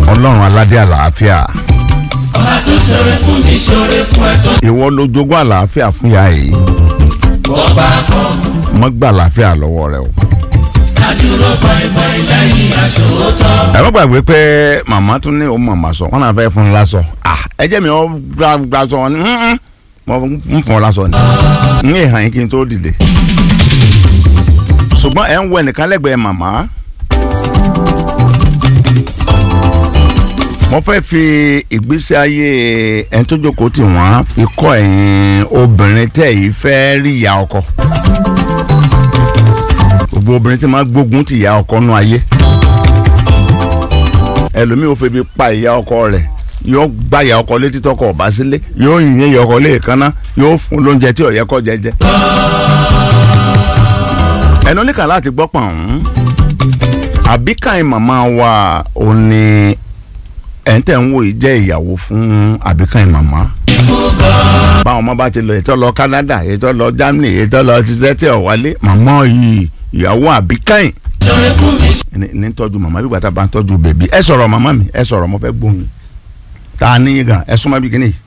ọlọ́run aládé àlàáfíà ọba tó ṣoore fún mi ṣoore fún ẹ tó ìwọ ló jogún àlàáfíà fún ìyá yìí ọba kan mọ́ gbà àlàáfíà lọ́wọ́ rẹ o. adúró pàìpàì lẹ́yìn aṣòótọ́. ẹ má gbàgbé pé màmá tún ní òun màmá sọ wọn náà fẹ́ fún un lásọ Ah, ẹ jẹ́ mi ọ́ gba gba sọ wọn ni "Mm-mm, mo ń fún ọ lásọ ni n yé hàn yín kí n tó dìde ṣùgbọ́n ẹ̀ ń wọ ẹnìkan lẹ́gbẹ̀ẹ́ màmá mo fẹ́ fi ìgbésí ayé ẹni tó jókòó tì wọ́n fi kọ́ ẹ̀yin obìnrin tẹ̀ yìí fẹ́ rí ìyá ọkọ gbogbo obìnrin tí máa gbógun ti ìyá ọkọ nú ayé ẹlòmíì ò febi pa ìyá ọkọ rẹ̀ yóò gbá ìyá ọkọ létí tọkọ ọba sílé yóò yìn ìyá ọkọ léèkánná yóò fún lóúnjẹ tí ó yẹ kó jẹjẹ. ẹnu oníkà láti gbọ́ pọ̀ ọ̀hún àbíkàìn màmá wa ò ní ẹ̀ ń tẹ̀ ń wò yìí jẹ́ ìyàwó fún àbíkàìn màmá báwọn ọmọ bá ti lọ ètò lọ Canada ètò lọ Germany ètò lọ ṣiṣẹ́ tí ò wálé màmá yìí ìyàwó àbíkàìn ṣoore fún mi ní ní tọ́jú màmá bí gbàtà bá ń tọ́jú bèbí ẹ sọ̀rọ̀ màmá mi ẹ sọ̀rọ̀ mo fẹ́ gbóhùn tá a níyìn gan ẹ súnmọ́ bí kíní.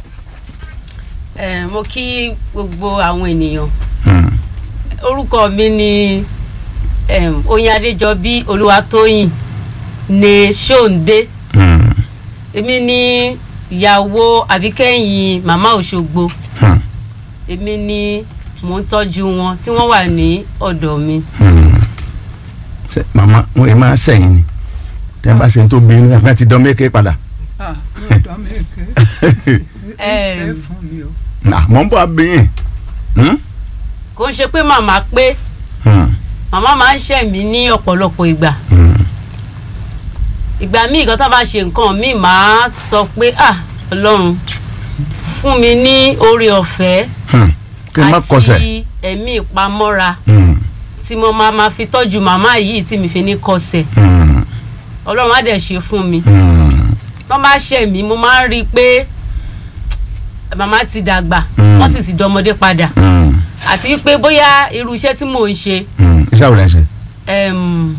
Eh, mo kí gbogbo àwọn ènìyàn Hmm. orúkọ mi ni em, oyin adéjọbí olúwatóyìn ní ṣóǹdé Hmm. èmi ni ìyàwó àbíkẹ́yìn màmá òṣogbo Hmm. èmi ni mò ń tọ́jú wọn tí wọ́n wà ní ọ̀dọ̀ mi Hmm. Ṣé màmá wọn ì máa sẹ́yìn ni tẹ́ ẹ bá ṣe tó bí ní àgbà ti dán méke padà. Ah, yóò dán mi ké. Em, Ẹ fún mi o. Nà mọ̀ ń bọ̀ abiyín. Hmm? kò ń ṣe pé màmá pé Hmm. màmá máa ń ṣẹ̀ mí ní ọ̀pọ̀lọpọ̀ ìgbà Hmm. ìgbà míì kan tó bá ṣe nǹkan míì máa sọ pé ah ọlọ́run fún mi ní oore ọ̀fẹ́ Hmm. kí n má kọsẹ̀. àti ẹ̀mí ìpamọ́ra Hmm. tí mo máa ma fi tọ́jú màmá yìí tí mi fi ní kọsẹ̀ Hmm. ọlọ́run á dẹ̀ ṣe fún mi Hmm. tó bá ṣẹ̀ mí mo máa ń rí i pé màmá ti dàgbà Mm. wọ́n sì ti dọmọdé padà Hmm. àti pé bóyá irú iṣẹ́ tí mò ń ṣe Hmm. iṣẹ́ wo lẹ́ ń ṣe. em,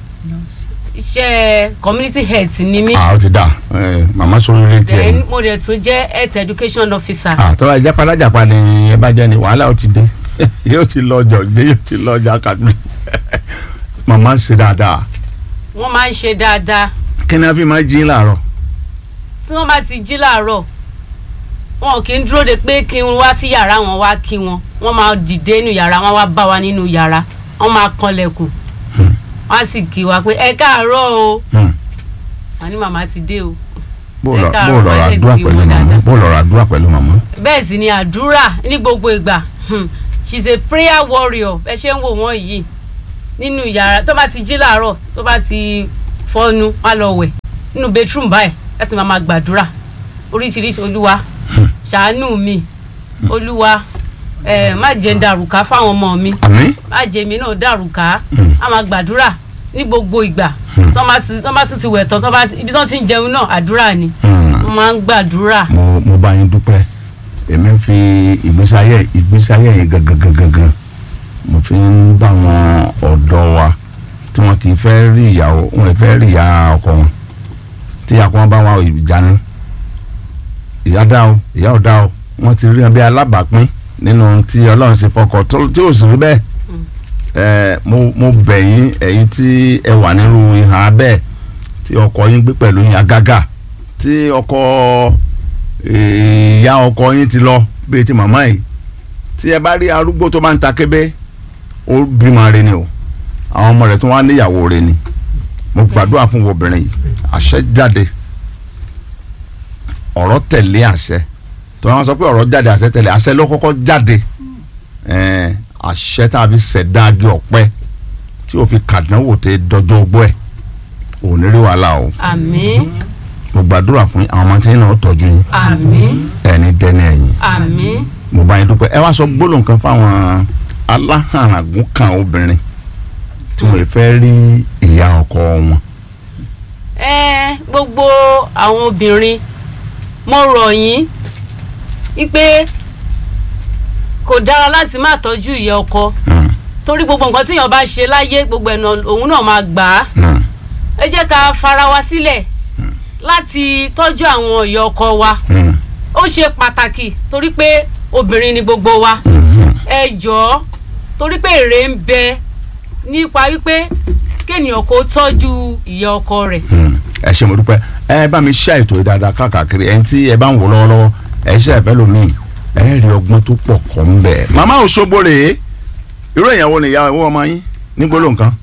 iṣẹ́ community health ni mí ah ó ti dà Eh, màmá sọ orí tiẹ̀ then ni. mo dẹ̀ tún jẹ́ health education officer ah tọ́wọ́ ẹja palájàpá ni ẹ bá jẹ́ ni wàhálà ó ti dé yóò ti lọ ọjọ́ gbé yóò ti lọ ọjà kàdúrà màmá ń ṣe dáadáa wọ́n máa ń ṣe dáadáa kí ni a fi máa jí láàárọ̀ tí wọ́n bá ti jí láàárọ̀ wọn kì í dúró de pé kí n wá sí yàrá wọn wá kí wọn wọ́n máa dìde nínú yàrá wọn wá bá wa nínú yàrá wọ́n máa kanlẹ̀kùn wọ́n á sì kí wa pé ẹ káàárọ̀ o Hmm. wọ́n ní màmá ti dé o bó Ẹ lọ káàárọ̀, bó lọ ra wọ́n lè àdúrà gbé pẹ̀lú wọn màmá dáadáa. bó lọ ra àdúrà pẹ̀lú màmá bẹ́ẹ̀ sì ni àdúrà ní gbogbo ìgbà hmm, she is a prayer warrior ẹ ṣe ń wò wọ́n yìí nínú yàrá tó bá ti jí láàárọ̀ tó bá ti fọnu wá lọ wẹ̀ nínú bedroom báyìí ẹ sì máa ma gbàdúrà oríṣiríṣi olúwa ṣàánú mi olúwa ẹ má jẹ́ ń dàrúkà fáwọn ọmọ mi àmín má jẹ́ mi náà dàrúkà Hmm. á máa gbàdúrà ní gbogbo ìgbà tó bá ti tó bá ti ti wẹ̀ tán tó bá ibi tó ti ń jẹun náà àdúrà ni Hmm. wọ́n máa ń gbàdúrà mo mo bá yín dúpẹ́ èmi ń fi ìgbésí ayé ìgbésí ayé yẹn gangan gangan gan mo fi ń bá àwọn ọ̀dọ́ wa tí wọn kì í fẹ́ rí ìyàwó wọn ì fẹ́ rí ìyá ọkọ wọn tí ìyá ọkọ wọn bá wà ìjà ni ìyá dá o ìyá ò dá o wọn ti rí wọn bí alábàápín nínú tí ọlọ́run ṣe fọkọ tó tí ò sì rí bẹ́ẹ̀ ẹ mo mo bẹ̀ yín ẹ̀yin tí ẹ wà nínú ìhà bẹ́ẹ̀ tí ọkọ yín gbé pẹ̀lú yín àgàgà tí ọkọ ìyá ọkọ yín ti lọ bíi ti màmá yìí tí ẹ bá rí arúgbó tó máa ń ta kébé ó bímọ rẹ ni o àwọn ọmọ rẹ tó wá níyàwó rẹ ni mo gbàdúrà fún obìnrin yìí àṣẹ jáde ọ̀rọ̀ tẹ̀lé àṣẹ tó wọn sọ pé ọ̀rọ̀ jáde àṣẹ tẹ̀lé àṣẹ ló kọ́kọ́ jáde ẹ̀ẹ́n, àṣẹ tá a fi ṣẹ̀dá agi ọ̀pẹ tí o fi kàdánwò tẹ dọjọ́ ọgbọ́ ẹ̀ ò ní rí wàhálà o àmín mo gbàdúrà fún àwọn ọmọ tí yín náà tọ́jú yín àmín ẹni dẹni ẹ̀yìn àmín. mo bá yín dúpẹ́ ẹ wá sọ gbólóhùn kan fáwọn aláhàràgún kan obìnrin tí wọ́n fẹ́ rí ìyá ọkọ wọn. ẹ gbogbo àwọn obìnrin mo rọ̀ yín wípé kò dára láti má tọ́jú ìyá ọkọ Hmm, torí gbogbo nǹkan tíyàn bá ṣe láyé gbogbo ẹ̀nà òun náà máa gbà á hmm, ẹ jẹ́ ká fara wa sílẹ̀ láti tọ́jú àwọn ìyá ọkọ wa Mm. ó ṣe pàtàkì torí pé obìnrin ni gbogbo wa Mhm. ẹ jọ̀ọ́ torí pé èrè ń bẹ nípa wípé kéèyàn kó tọ́jú ìyá ọkọ rẹ̀ Mm. ẹ ṣe mo dúpẹ́ ẹ bá mi ṣe ètò yìí dáadáa káàkiri ẹni tí ẹ bá ń wò lọ́wọ́lọ́wọ́ ẹ ṣe ẹ̀fẹ́ lomi ẹ rí ọgbọ́n tó pọ̀ kọ́ ń bẹ̀. màmá Òṣogbo rèé irú ìyàwó ni ìyá ìwọ ọmọ yín ní gbólóhùn kan.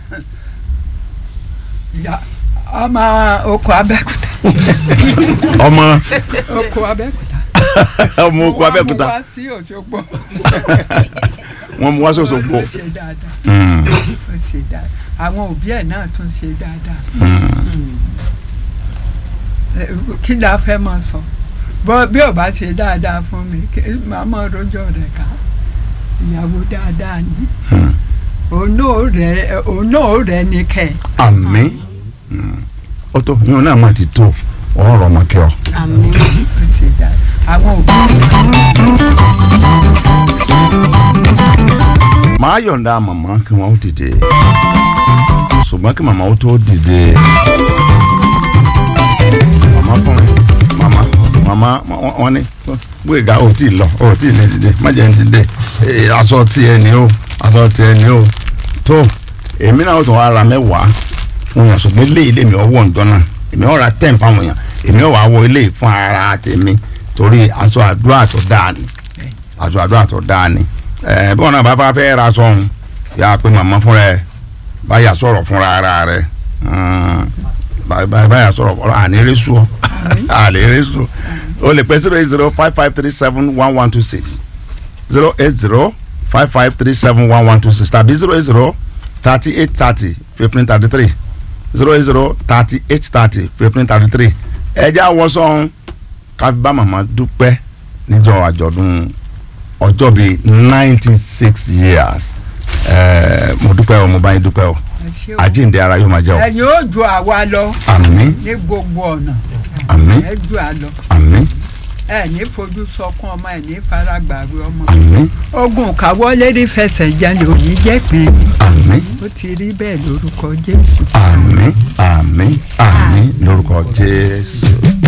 ìyá ọmọ oko abẹ́kúta ọmọ oko abẹ́kúta. ọmọ oko Abẹ́òkúta wọ́n mú wá sí Òṣogbo. wọn mú wá sọ́sọ́gbó. ó ṣe dáadáa Mm. ó ṣe dáadáa àwọn òbí ẹ̀ náà tún ṣe dáadáa. Mm. Ẹ, kí la fẹ́ máa sọ bọ́ bí ò bá ṣe dáadáa fún mi kí- màá máa rojọ́ rẹ̀ ká ìyàwó dáadáa ni Mm. òun náà rẹ̀ òun náà rẹ̀ ní kẹ́ ẹ̀. àmín Mm. ó tó yín náà má ti tó ọ̀rọ̀ ọmọ kẹ́ ọ. àmín ó ṣe dáadáa àwọn òbí màá yọ̀ǹda màmá kí wọ́n ó dìde ṣùgbọ́n kí màmá ó tó dìde màmá fún mi màmá màmá wọ́n- wọ́n ní gbẹ̀gà ò tí ì lọ ò tí ì lè dìde má jẹ́ ń dìde Ee, aṣọ tiẹ̀ ni o aṣọ tiẹ̀ ni o tó èmi náà ó tún wá ra mẹ́wàá fún yàn ṣùgbọ́n ilé ilé mi ọwọ́ ǹjọ́ náà èmi ó ra ten fáwọn yàn èmi ó wá wọ ilé fún ara tèmi torí aṣọ àdúrà tó dáa ni aṣọ àdúrà tó dáa ni ẹ bí wọn náà bá fà fẹ́ ra aṣọ ọ̀hún yà á pé màmá fúnra ẹ báyà sọ̀rọ̀ fúnra ara rẹ Mm, bá- bá- báyà sọ̀rọ̀ fúnra àní sùn àní rí sùn o lè pẹ́ zero eight zero five five three seven one one two six zero eight zero five five three seven one one two six tàbí zero eight zero thirty eight thirty fifteen thirty three zero eight zero thirty eight thirty fifteen thirty three ẹjẹ́ àwọ̀sán ká fi bá màmá dúpẹ́ níjọ́ àjọ̀dún ọjọ́ bíi ninety six years ẹ̀ẹ́ mo dúpẹ́ o mo bá yín dúpẹ́ o ẹ ṣé o. àjíǹde ara yóò máa jẹ́ o ẹ̀yin ó ju àwa lọ àmín ní gbogbo ọ̀nà àmín ẹ ju àlọ àmín ẹ ní fojú sọkún ọmọ ẹ ní faragbàgbé ọmọ àmín ogun kàwọlé rí fẹsẹ̀ jẹlẹ̀ òní jẹ́ pin àmín ó ti rí bẹ́ẹ̀ lórúkọ Jésù. àmín àmín àmín lórúkọ Jésù.